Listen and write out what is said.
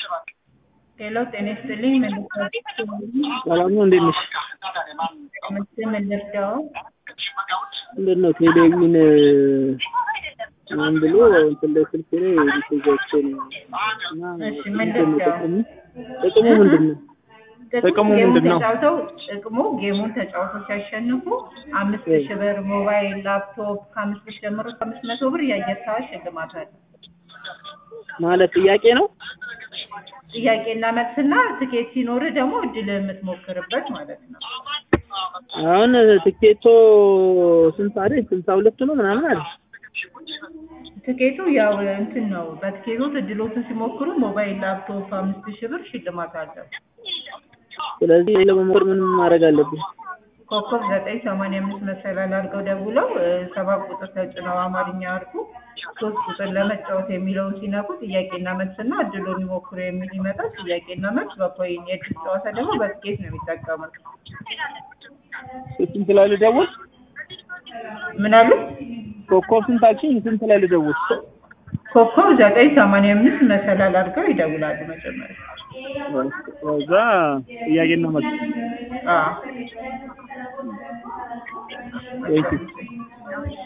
ሄሎ ጤና ይስጥልኝ። ምን ሰላም ነው። እንዴት ነሽ? ምስል ምን ልርዳው? እንዴት ነው ቴሌቪዥን ምን ብሎ እንትን ላይ ስልክ ላይ ሜሴጆችን እና እሺ ምን ምንድን ነው ልርዳው? ጥቅሙ? ጥቅሙ ምንድን ነው? ጥቅሙ ጌሙን ምንድን ነው? ተጫውተው ጥቅሙ ጌሙን ተጫውተው ሲያሸንፉ አምስት እ። ሺህ ብር ሞባይል፣ ላፕቶፕ ከአምስት ብር ጀምሮ እስከ አምስት መቶ ብር የአየር ሰዓት ሽልማት አለ። ማለት ጥያቄ ነው? ጥያቄና መልስና ትኬት ሲኖር ደግሞ እድል የምትሞክርበት ማለት ነው። አሁን ትኬቶ ስንት አይደል? ስልሳ ሁለት ነው ምናምን አይደል? ትኬቱ ያው እንትን ነው። በትኬቶት እድሎትን ሲሞክሩ ሞባይል፣ ላፕቶፕ አምስት ሺህ ብር ሽልማት አለው። ስለዚህ ለመሞከር ምን ማድረግ አለብኝ? ኮከብ ዘጠኝ ሰማንያ አምስት መሰላል አድርገው ደውለው እ፣ ሰባት ቁጥር ተጭነው አማርኛ አድርጉ ሶስት ቁጥር ለመጫወት የሚለውን ሲነኩ ጥያቄና መልስና እድሉን ይሞክሩ የሚል ይመጣል። ጥያቄና መልስ በኮይን የእድል ጨዋታ ደግሞ በትኬት ነው የሚጠቀሙት። ስንት ላይ ልደውል? ምን አሉ? ኮከብ ስንት አልሽኝ? ስንት ላይ ልደውል? ኮከብ ዘጠኝ ሰማንያ አምስት መሰላል አድርገው ይደውላሉ መጀመሪያ። ከዛ ጥያቄና መልስ አዎ ወይ